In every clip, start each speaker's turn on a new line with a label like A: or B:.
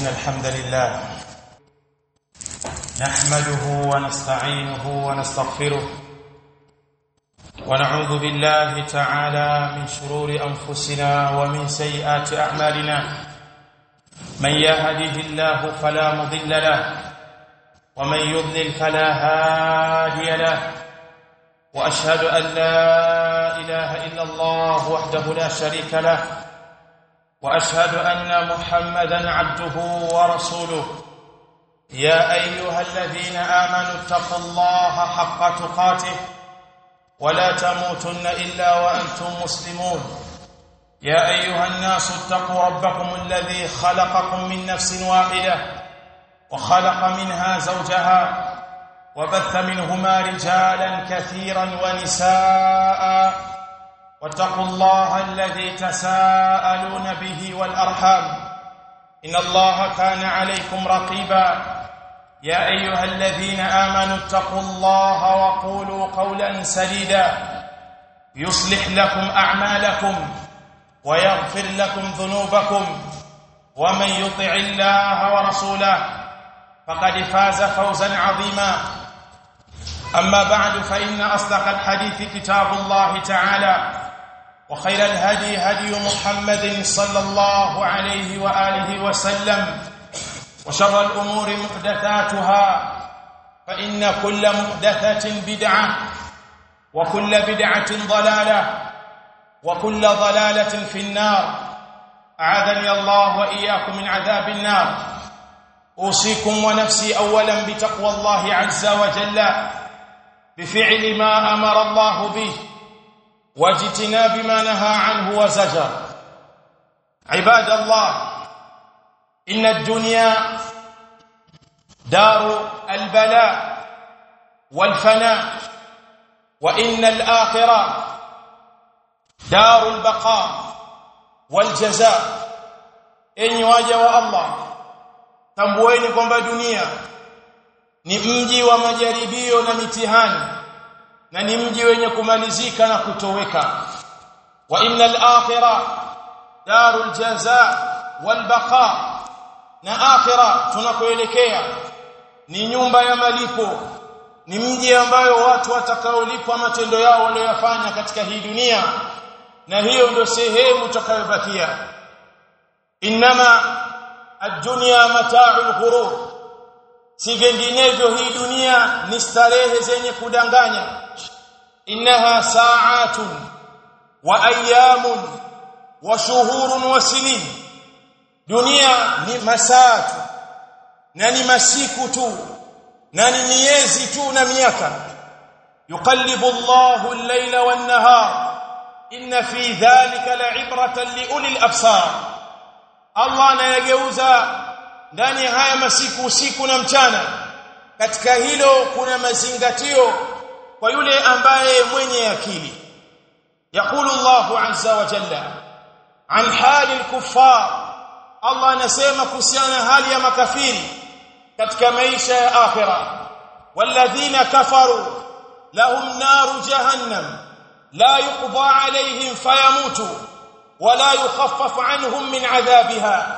A: إن الحمد لله نحمده ونستعينه ونستغفره ونعوذ بالله تعالى من شرور أنفسنا ومن سيئات أعمالنا من يهده الله فلا مضل له ومن يضلل فلا هادي له واشهد ان لا اله الا الله وحده لا شريك له واشهد ان محمدا عبده ورسوله يا ايها الذين امنوا اتقوا الله حق تقاته ولا تموتن الا وانتم مسلمون يا ايها الناس اتقوا ربكم الذي خلقكم من نفس واحده وخلق منها زوجها وبث منهما رجالا كثيرا ونساء واتقوا الله الذي تساءلون به والارحام ان الله كان عليكم رقيبا يا ايها الذين امنوا اتقوا الله وقولوا قولا سديدا يصلح لكم اعمالكم ويغفر لكم ذنوبكم ومن يطع الله ورسوله فقد فاز فوزا عظيما اما بعد فان اصدق الحديث كتاب الله تعالى وخير الهدي هدي محمد صلى الله عليه واله وسلم وشر الامور محدثاتها فان كل محدثه بدعه وكل بدعه ضلاله وكل ضلاله في النار اعاذني الله واياكم من عذاب النار اوصيكم ونفسي اولا بتقوى الله عز وجل بفعل ما امر الله به واجتناب ما نهى عنه وزجر عباد الله ان الدنيا دار البلاء والفناء وان الاخره دار البقاء والجزاء enyi waja wa Allah tambueni kwamba dunia ni mji wa majaribio na mitihani na ni mji wenye kumalizika na kutoweka wa innal akhirah darul jazaa wal baqa na akhirah tunakoelekea ni nyumba ya malipo ni mji ambayo watu watakaolipwa matendo yao waliyofanya katika hii dunia na hiyo ndio sehemu tutakayobakia inma ad-dunya mata'ul ghurur si vinginevyo hii dunia ni starehe zenye kudanganya innaha sa'atun wa ayamun wa shuhurun wa sinin dunia ni masatu na ni masiku tu na ni miezi tu na miaka yuqallibu Allahu al-layla wan-nahar inna fi dhalika la'ibratan li ulil absar Allah anayageuza ndani haya masiku usiku na mchana katika hilo kuna mazingatio kwa yule ambaye mwenye akili يقول الله عز وجل عن حال الكفار الله anasema kuhusiana hali ya makafiri katika maisha ya akhira walladhina kafaru lahum naru jahannam la yuqda alayhim fayamutu ولا يخفف عنهم من عذابها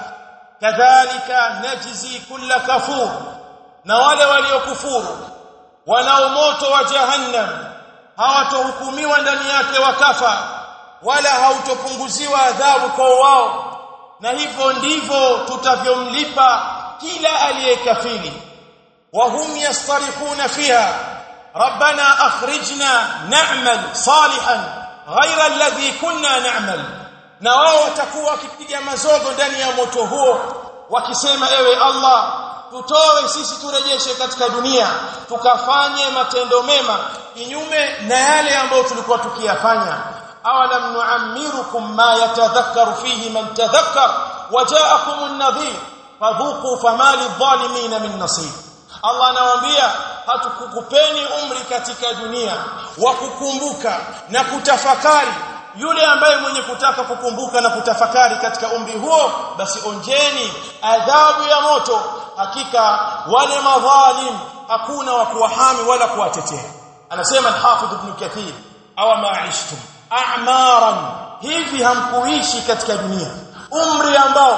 A: كذلك نجزي كل كفور na wale waliokufuru wanao moto wa jahannam hawatohukumiwa ndani yake wakafa wala hautopunguziwa adhabu kwa wao na hivyo ndivyo tutavyomlipa kila aliyekafiri wa hum yastarikhuna fiha rabbana akhrijna na'mal salihan ghayra alladhi kunna na'mal na wao watakuwa wakipiga mazogo ndani ya moto huo wakisema ewe Allah tutoe sisi turejeshe katika dunia tukafanye matendo mema kinyume na yale ambayo tulikuwa tukiyafanya awalam nu'ammirukum ma yatadhakkaru fihi man tadhakkar waja'akum an-nadhir fadhuqu fama lidh-dhalimin min nasir Allah anawaambia hatukukupeni umri katika dunia wa kukumbuka na kutafakari yule ambaye mwenye kutaka kukumbuka na kutafakari katika umri huo basi onjeni adhabu ya moto hakika wale madhalim hakuna wa kuwahami wala kuwatetea anasema al-Hafidh Ibn Kathir aw ma'ishtum a'maran hivi hamkuishi katika dunia umri ambao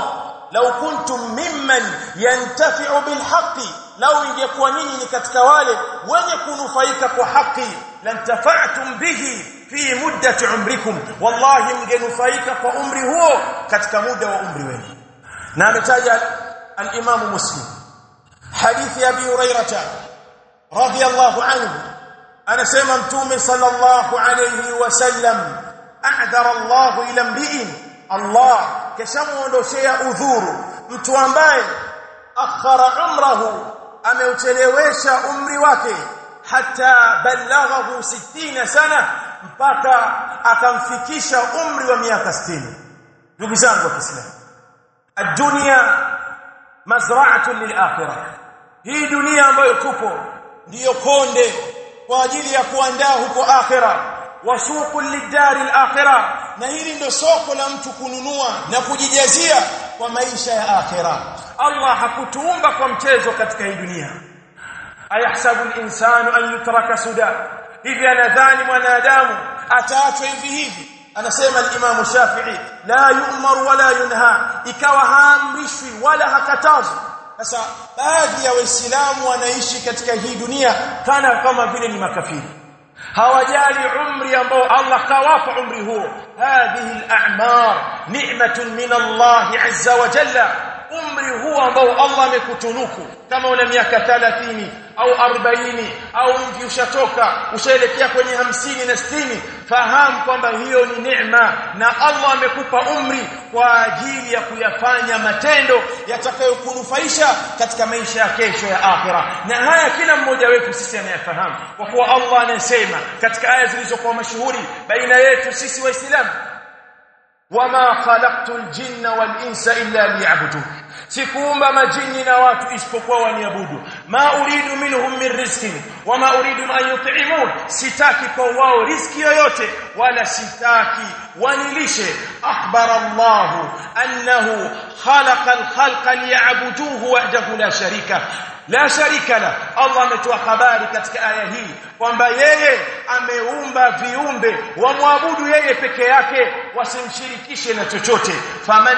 A: law kuntum mimman yantafi'u bilhaqqi law ingekuwa nyinyi ni katika wale wenye kunufaika kwa haki lantafa'tum bihi fi muddati umrikum wallahi mgenufaika kwa umri huo katika muda wa umri wenu na ametaja al-Imam Muslim hadithi ya Abi Hurairah radiyallahu anhu anasema mtume sallallahu alayhi wasallam a'dara Allah ila mri'in Allah keshamuondoshea udhuru mtu ambaye akhara umrahu ameuchelewesha umri wake hata balaghahu 60 sana mpaka akamfikisha umri wa miaka 60 ndugu zangu wa Kiislamu ad-dunya mazra'atun lil-akhirah hii dunia ambayo tupo ndiyo konde kwa ajili ya kuandaa huko akhira wasuqu lidari al-akhirah na hili ndio soko la mtu kununua na kujijazia kwa maisha ya akhira Allah hakutuumba kwa mchezo katika hii dunia ayahsabu al-insanu an yutraka suda hivi anadhani mwanadamu ataachwa hivi hivi anasema al-Imam Shafi'i la yu'mar wala yunha ikawa haamrishwi wala hakatazwi sasa baadhi ya waislamu wanaishi katika hii dunia kana kama vile ni makafiri hawajali umri ambao Allah kawapa umri huo hadhihi al-a'mar ni'matun min Allah azza wa jalla umri huo ambao Allah amekutunuku kama una miaka 30 au 40 au mvi ushatoka ushaelekea kwenye hamsini na sitini fahamu kwamba hiyo ni neema na Allah amekupa umri kwa ajili ya kuyafanya matendo yatakayokunufaisha katika maisha ya kesho ya akhira na haya kila mmoja wetu sisi anayafahamu kwa kuwa Allah anasema katika aya zilizokuwa mashuhuri baina yetu sisi waislamu wama khalaqtul jinna wal insa illa liya'budun sikuumba majini na watu isipokuwa waniabudu ma uridu minhum min rizqin wama uridu an yut'imun sitaki kwa wao riziki yoyote wala sitaki wanilishe akhbara Allah annahu khalaqa al-khalqa liya'buduhu wahdahu la sharika la sharika la Allah ametoa habari katika aya hii kwamba yeye ameumba viumbe wamwabudu yeye peke yake wasimshirikishe na chochote faman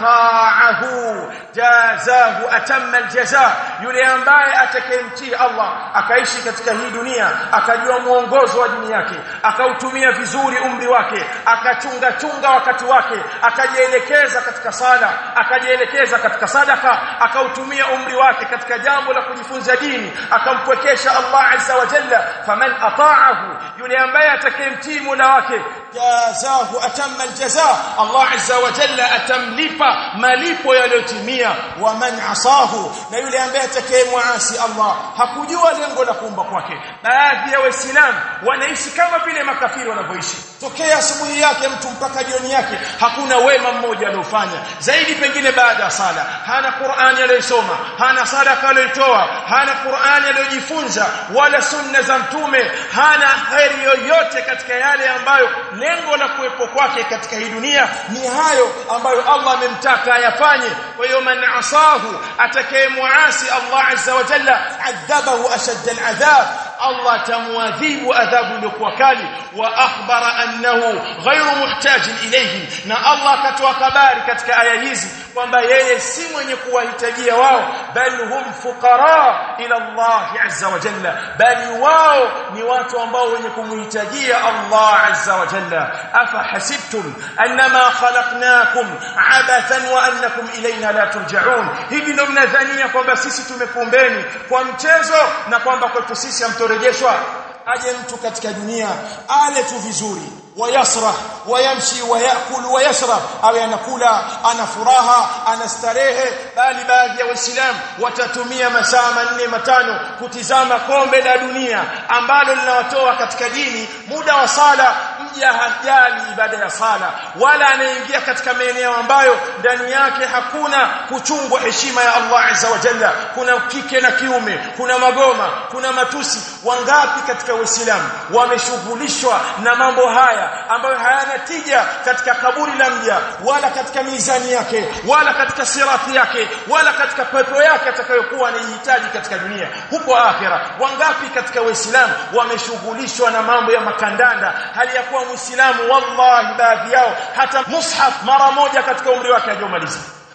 A: ata'ahu jazahu atamma aljaza yule ambaye atakayemtii Allah akaishi katika hii dunia akajua muongozo wa dini yake akautumia vizuri umri wake akachunga chunga wakati wake akajielekeza katika sala akajielekeza katika sadaka akautumia umri wake katika jambo la kujifunza dini akampwekesha Allah azza wa jalla faman ata'ahu yule ambaye atakayemtii Mola wake jazahu atamma aljaza Allah azza wa jalla atamlipa malipo yaliyotimia wa man asahu na yule ambaye atakayemwasi Allah hakujua lengo la kuumba kwake baadhi ya waislamu wanaishi kama vile makafiri wanavyoishi tokea asubuhi yake mtu mpaka jioni yake hakuna wema mmoja aliofanya zaidi pengine baada ya sala hana Qur'ani aliyosoma hana sadaka aliyotoa hana Qur'ani aliyojifunza wala sunna za mtume hana khairi yoyote katika yale ambayo lengo la kuwepo kwake katika hii dunia ni hayo ambayo Allah amemtaka ayafanye kwa hiyo man asahu atakayemuasi Allah azza wa jalla adhabahu ashadda al'adhab Allah tamuadhibu adhabu iliyokuwa kali wa akhbara annahu ghayru muhtajin ilayhi na Allah akatoa habari katika aya hizi kwamba yeye si mwenye kuwahitajia wao bali hum fuqara ila Allah azza wa jalla bali wao ni watu ambao wenye kumhitajia Allah azza wa jalla afa hasibtum annama khalaqnakum abathan wa annakum ilayna la turja'un hivi ndio mnadhania kwamba sisi tumekuumbeni kwa mchezo na kwamba kwetu sisi hamtorejeshwa aje mtu katika dunia ale tu vizuri wayasrah wayamshi wayakul wayashrab awe anakula ana furaha ana starehe bali baadhi ya waislamu watatumia masaa manne matano kutizama kombe la dunia ambalo linawatoa katika dini muda wa sala mja hajali ibada ya sala wala anaingia katika maeneo ambayo ndani yake hakuna kuchungwa heshima ya Allah azza wa jalla kuna kike na kiume kuna magoma kuna matusi wangapi katika waislamu wameshughulishwa na mambo haya ambayo hayana tija katika kaburi la mja wala katika mizani yake wala katika sirati yake wala katika pepo yake atakayokuwa anahitaji katika dunia huko akhira wangapi katika waislamu wameshughulishwa na mambo ya makandanda hali ya kuwa muislamu wallahi baadhi yao hata mushaf mara moja katika umri wake hajomaliza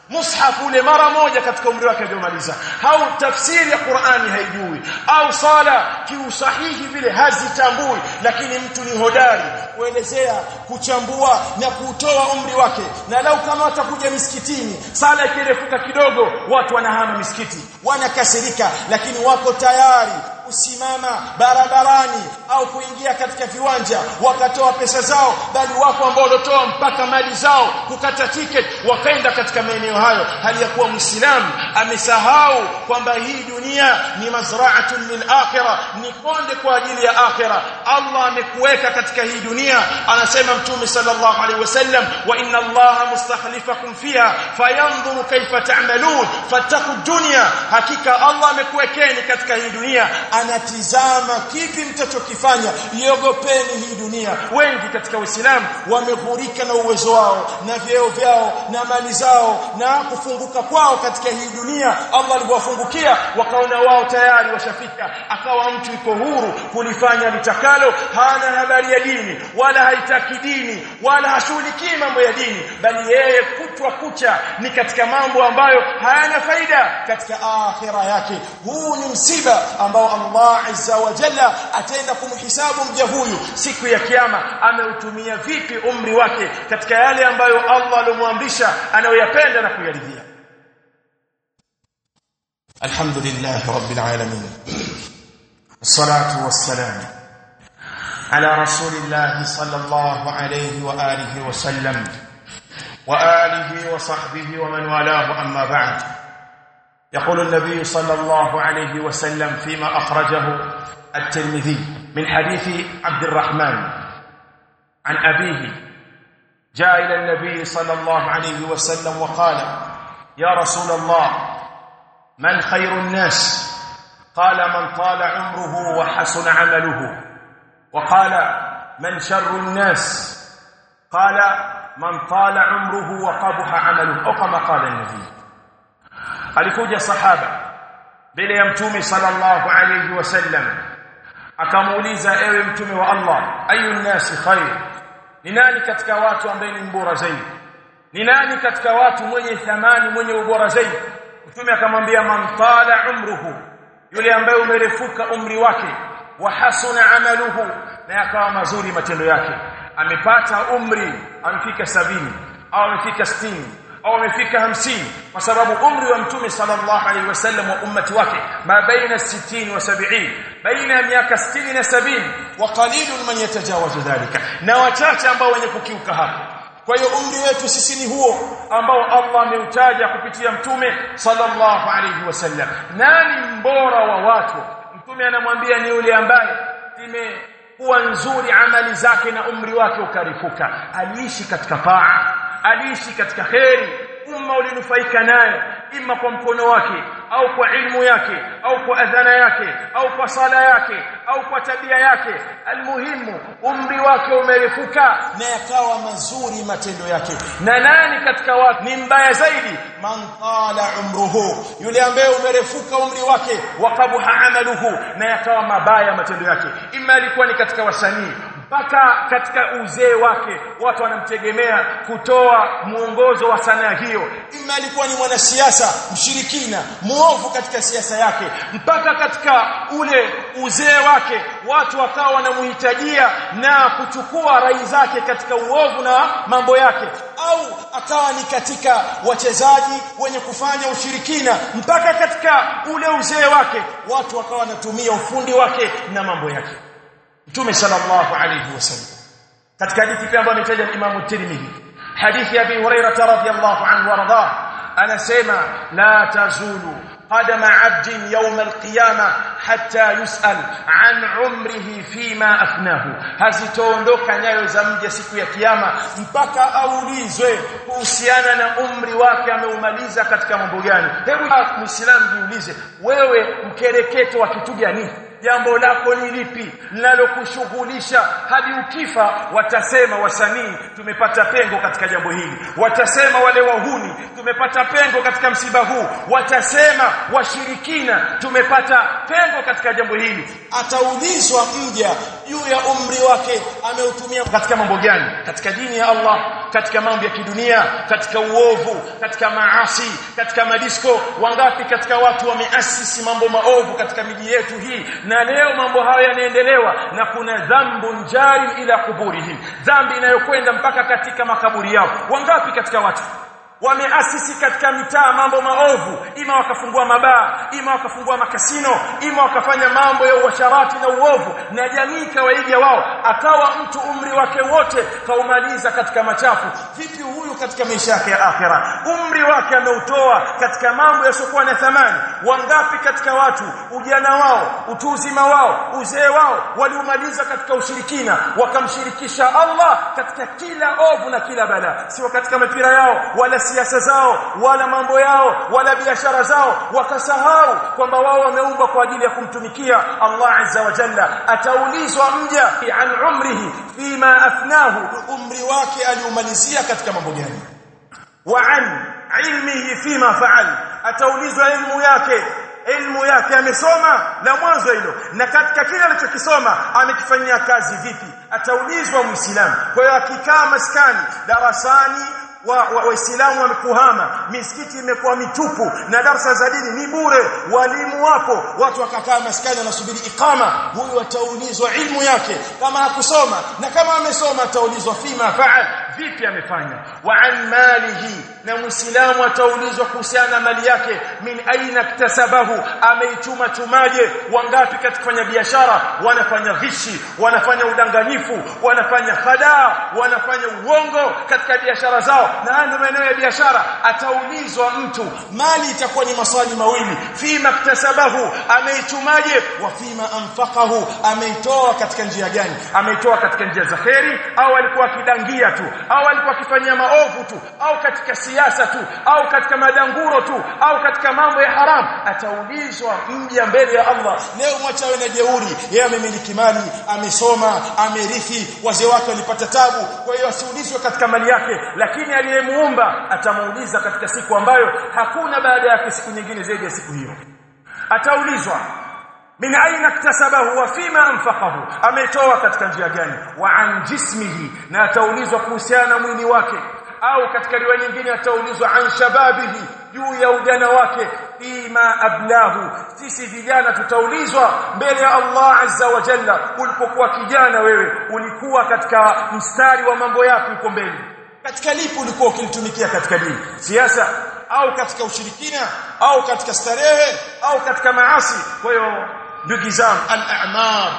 A: mushaf ule mara moja katika umri wake aliyomaliza au tafsiri ya Qur'ani haijui au sala kiusahihi vile hazitambui lakini mtu ni hodari kuelezea kuchambua na kutoa umri wake na lau kama watakuja misikitini sala ikirefuka kidogo watu wanahama misikiti wanakasirika lakini wako tayari kusimama barabarani au kuingia katika viwanja wakatoa pesa zao bali wako ambao walitoa mpaka mali zao kukata ticket wakaenda katika maeneo hayo hali ya kuwa muislamu amesahau kwamba hii dunia ni mazra'atun lil akhirah ni konde kwa ajili ya akhirah Allah amekuweka katika hii dunia anasema mtume sallallahu alaihi wasallam wa inna Allah mustakhlifakum fiha fayanzuru kayfa ta'malun fattaqu dunya hakika Allah amekuwekeni katika hii dunia anatizama kipi mtachokifanya iogopeni hii dunia wengi katika Uislamu wameghurika na uwezo wao na vyeo vyao na mali zao na kufunguka kwao katika hii dunia Allah aliwafungukia wakaona wao tayari washafika akawa mtu yuko huru kulifanya litakalo hana habari ya dini wala haitaki dini wala hashughulikii mambo ya dini bali yeye kutwa kucha ni katika mambo ambayo hayana faida katika akhira yake huu ni msiba ambao Allah azza wa jalla ataenda kumhisabu mja huyu siku ya kiyama ameutumia vipi umri wake katika yale ambayo Allah alomwamrisha anayoyapenda na kuyaridhia Alhamdulillah rabbil alamin الصلاه والسلام على رسول الله صلى الله عليه واله وسلم واله وصحبه ومن والاه اما بعد يقول النبي صلى الله عليه وسلم فيما اخرجه الترمذي من حديث عبد الرحمن عن ابيه جاء الى النبي صلى الله عليه وسلم وقال يا رسول الله من خير الناس قال من طال عمره وحسن عمله وقال من شر الناس قال من طال عمره وقبح عمله او كما قال النبي alikuja sahaba mbele ya mtume sallallahu alayhi wasallam akamuuliza ewe mtume wa Allah ayu nasi khair ni nani katika watu ambaye ni mbora zaidi ni nani katika watu mwenye thamani mwenye ubora zaidi mtume akamwambia man tala umruhu yule ambaye umerefuka umri wake wa hasuna amaluhu na yakawa mazuri matendo yake amepata umri amefika sabini au amefika sitini au amefika hamsini kwa sababu umri wa mtume sallallahu alaihi wasallam wa ummati wake ma baina 60 wa 70 baina ya miaka 60 na 70 wa qalilun man yatajawazu dhalika na wachache ambao wenye kukiuka hapo kwa hiyo umri wetu sisi ni huo ambao Allah ameutaja kupitia mtume sallallahu alaihi wasallam nani mbora wa watu mtume anamwambia ni yule ambaye imekuwa nzuri amali zake na umri wake ukarifuka aliishi katika taa aliishi katika kheri umma ulinufaika naye ima kwa mkono wake au kwa ilmu yake au kwa adhana yake au kwa sala yake au kwa tabia yake almuhimu umri wake umerefuka na yakawa mazuri matendo yake na nani katika watu ni mbaya zaidi man tala umruhu yule ambaye umerefuka umri wake wakabuha amaluhu na yakawa mabaya matendo yake ima alikuwa ni katika wasanii mpaka katika uzee wake watu wanamtegemea kutoa mwongozo wa sanaa hiyo ima alikuwa ni mwanasiasa mshirikina muovu katika siasa yake mpaka katika ule uzee wake watu wakawa wanamhitajia na kuchukua rai zake katika uovu na mambo yake au akawa ni katika wachezaji wenye kufanya ushirikina mpaka katika ule uzee wake watu wakawa wanatumia ufundi wake na mambo yake Mtume sallallahu alayhi wasallam katika hadithi pia ambayo ametaja Imam Tirmidhi hadithi ya Abi Hurairah radhiyallahu anhu warda anasema la tazulu قدم عبد يوم القيامة حتى يسأل عن عمره فيما أفناه hazitoondoka nyayo za mja siku ya kiyama mpaka aulizwe kuhusiana na umri wake ameumaliza katika mambo gani hebu muislamu jiulize wewe mkereketo wa kitu gani jambo lako ni lipi linalokushughulisha hadi ukifa watasema wasanii tumepata pengo katika jambo hili watasema wale wahuni tumepata pengo katika msiba huu watasema washirikina tumepata pengo katika jambo hili ataulizwa mja juu ya umri wake ameutumia katika mambo gani katika dini ya Allah katika mambo ya kidunia katika uovu katika maasi katika madisko wangapi katika watu wameasisi mambo maovu katika miji yetu hii na leo mambo hayo yanaendelewa na kuna dhambu njari ila kuburihim dhambi inayokwenda mpaka katika makaburi yao wangapi katika watu wameasisi katika mitaa mambo maovu ima wakafungua mabaa ima wakafungua makasino ima wakafanya mambo ya uasharati na uovu na jamii kawaiga wao akawa mtu umri wake wote kaumaliza katika machafu vipi huyu katika maisha yake ya akhira umri wake ameutoa katika mambo yasiokuwa na thamani wangapi katika watu ujana wao utu uzima wao uzee wao waliumaliza katika ushirikina wakamshirikisha Allah katika kila ovu na kila balaa sio katika mipira yao wala siasa zao wala mambo yao wala biashara zao wakasahau kwamba wao wameumbwa kwa ajili ya kumtumikia Allah azza wa jalla ataulizwa mja an umrihi fima afnahu umri wake aliumalizia katika mambo gani wa an ilmihi fima faal ataulizwa ilmu yake ilmu yake amesoma la mwanzo hilo na katika kile alichokisoma amekifanyia kazi vipi ataulizwa muislamu kwa hiyo akikaa maskani darasani waislamu wa, wa wamekuhama misikiti imekuwa mitupu na darasa za dini ni bure walimu wapo watu wakakaa maskani wanasubiri ikama huyu ataulizwa ilmu yake kama hakusoma na kama amesoma ataulizwa fima faal vipi amefanya wa an malihi na muislamu ataulizwa kuhusiana na mali yake min aina iktasabahu ameichuma chumaje wangapi katika kufanya biashara wanafanya ghishi wanafanya udanganyifu wanafanya hadaa wanafanya uongo katika biashara zao na haya ndio maeneo ya biashara ataulizwa mtu mali itakuwa ni maswali mawili fima iktasabahu ameichumaje wa fima anfaqahu ameitoa katika njia gani ameitoa katika njia za kheri au alikuwa akidangia tu au alikuwa akifanyia maovu tu au katika siasa tu au katika madanguro tu au katika mambo ya haram ataulizwa mja mbele ya Allah leo mwachawe na jeuri yeye amemiliki mali amesoma amerithi wazee wake walipata tabu kwa hiyo asiulizwe katika mali yake lakini aliyemuumba atamuuliza katika siku ambayo hakuna baada yake siku nyingine zaidi ya siku hiyo ataulizwa min aina iktasabahu wa fima anfaqahu ametoa katika njia gani wa an jismihi na ataulizwa kuhusiana na mwili wake au katika riwaya nyingine ataulizwa an shababihi juu ya ujana wake fima ablahu sisi vijana tutaulizwa mbele ya Allah azza wa jalla ulipokuwa kijana wewe ulikuwa katika mstari wa mambo yako uko mbele katika lipi ulikuwa ukilitumikia katika dini siasa au katika ushirikina au katika starehe au katika maasi kwa hiyo ndugu zangu al-a'mal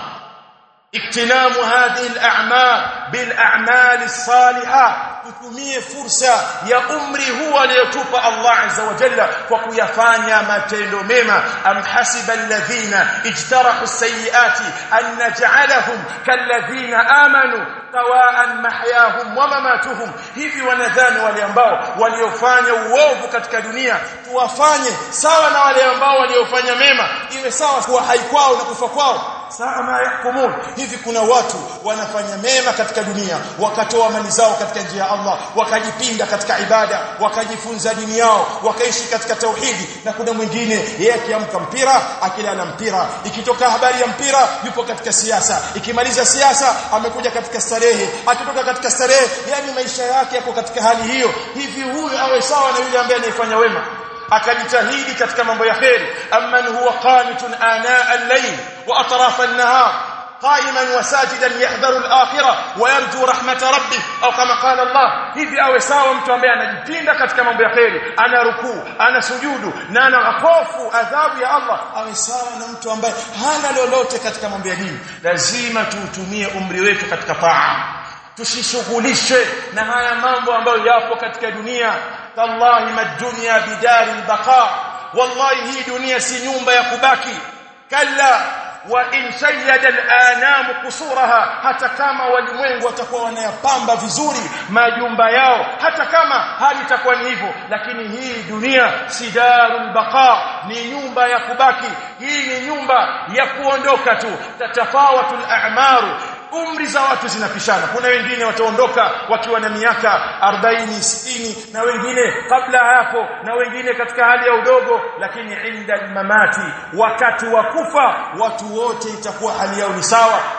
A: اغتنام هذه الاعمال بالاعمال الصالحه tutumie fursa ya umri huu aliyotupa Allah azza wa jalla kwa kuyafanya matendo mema am hasiba alladhina ijtarahu sayiati an naj'alahum kalladhina amanu sawaan mahyahum wa mamatuhum hivi wanadhani wale ambao waliofanya uovu katika dunia tuwafanye sawa na wale ambao waliofanya mema iwe sawa kuwa hai kwao na kufa kwao saa ma yahkumun hivi kuna watu wanafanya mema katika dunia wakatoa mali zao katika njia ya Allah wakajipinda katika ibada wakajifunza dini yao wakaishi katika tauhidi na kuna mwingine yeye akiamka mpira akilala mpira ikitoka habari ya mpira yupo katika siasa ikimaliza siasa amekuja katika starehe akitoka katika starehe yani maisha yake yako katika hali hiyo hivi huyu awe sawa na yule ambaye anayefanya wema akajitahidi katika mambo ya kheri amman huwa qanitun ana al-layl wa atraf an-nahar قائما وساجدا يحذر الاخره ويرجو رحمه ربه au kama qala Allah hivi awe sawa mtu ambaye anajipinda katika mambo ya kheri ana rukuu ana sujudu na ana hofu adhabu ya Allah awe sawa na mtu ambaye hana lolote katika mambo ya dini lazima tuutumie umri wetu katika taa tusishughulishe na haya mambo ambayo yapo katika dunia tallahi madunya bidari albaqa wallahi hii dunia si nyumba ya kubaki kalla wa in shayyada al-anam qusuraha hata kama walimwengu watakuwa wanayapamba vizuri majumba yao hata kama hali itakuwa ni hivyo lakini hii dunia sidarul baqa ni nyumba ya kubaki hii ni nyumba ya kuondoka tu tatafawatul a'maru umri za watu zinapishana kuna wengine wataondoka wakiwa na miaka 40 60 na wengine kabla hapo na wengine katika hali ya udogo lakini inda mamati wakati wa kufa watu wote itakuwa hali yao ni sawa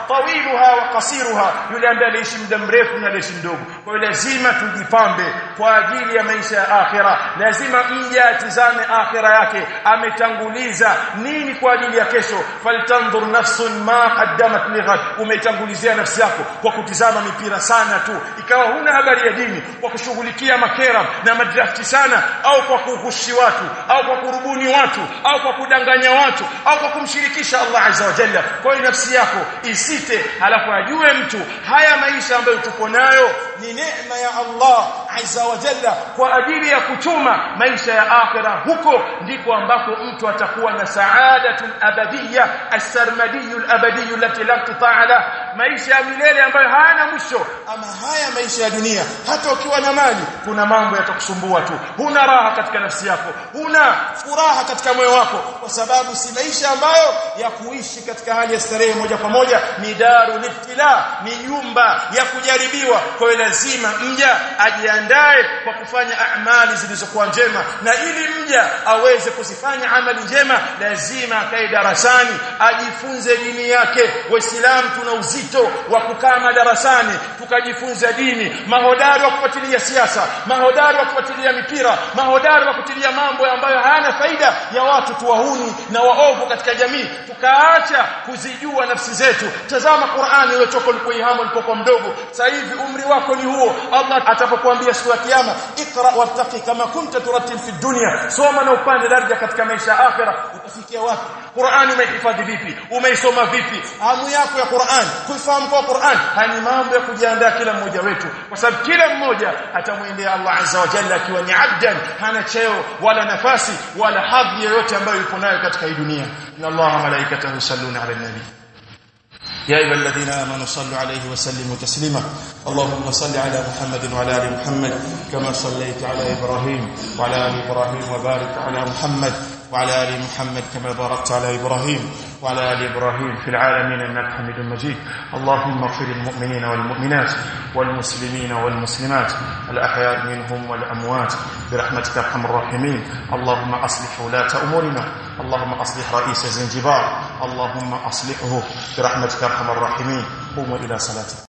A: tawiluha wa qasiruha yule ambaye aliishi muda mrefu na aliishi mdogo kwa hiyo lazima tujipambe kwa ajili ya maisha ya akhira lazima mja atizame akhira yake ametanguliza nini kwa ajili ya kesho faltanzur nafsun ma qaddamat lighad umetangulizia nafsi yako kwa kutizama mipira sana tu ikawa huna habari ya dini kwa kushughulikia makera na madrafti sana au kwa kuhushi watu au kwa kurubuni watu au kwa kudanganya watu au kwa kumshirikisha Allah azza wa jalla kwa hiyo nafsi yako isite halafu ajue mtu haya maisha ambayo tuko nayo ni neema ya Allah azza wa jalla kwa ajili ya kuchuma maisha ya akhira huko ndiko ambako mtu atakuwa na saadatul abadiyya as-sarmadiyyu al-abadiyyu allati la tutaala maisha ya milele ambayo hayana mwisho ama haya maisha ya dunia hata ukiwa na mali kuna mambo yatakusumbua tu huna raha katika nafsi yako huna furaha katika moyo wako kwa sababu si maisha ambayo ya kuishi katika hali ya starehe moja kwa moja ni darul ibtila ni nyumba ya kujaribiwa kwa hiyo lazima mja ajiandae kwa kufanya amali zilizokuwa njema na ili mja aweze kuzifanya amali njema lazima akae darasani ajifunze dini yake waislamu tuna uzito wa kukaa madarasani tukajifunza dini mahodari wa kufuatilia siasa mahodari wa kufuatilia mipira mahodari wa kutilia mambo ambayo hayana faida ya watu tuwahuni na waovu katika jamii tukaacha kuzijua nafsi zetu tazama Qur'ani uliotoka ulipoihamu ulipokuwa mdogo sasa hivi umri wako ni huo Allah atapokuambia siku ya kiyama ikra wartaqi kama kunta turattil fi dunya soma na upande daraja katika maisha ya akhira utafikia wapi Qur'ani umehifadhi vipi umeisoma vipi hamu yako ya Qur'an kuifahamu kwa Qur'an hani mambo ya kujiandaa kila mmoja wetu kwa sababu kila mmoja atamwendea Allah azza wa jalla akiwa ni abdan hana cheo wala nafasi wala hadhi yoyote ambayo yupo nayo katika hii dunia inna Allah malaikatahu yusalluna ala nabi يا ايها الذين امنوا صلوا عليه وسلموا تسليما اللهم صل على محمد وعلى ال محمد كما صليت على ابراهيم وعلى ال ابراهيم وبارك على محمد وعلى ال محمد كما باركت على ابراهيم وعلى ال ابراهيم في العالمين انك حميد مجيد اللهم اغفر للمؤمنين والمؤمنات والمسلمين والمسلمات الاحياء منهم والاموات برحمتك ارحم الراحمين اللهم اصلح ولاة امورنا اللهم اصلح رئيس زنجبار اللهم اصلحه برحمتك ارحم الراحمين قوموا الى صلاتكم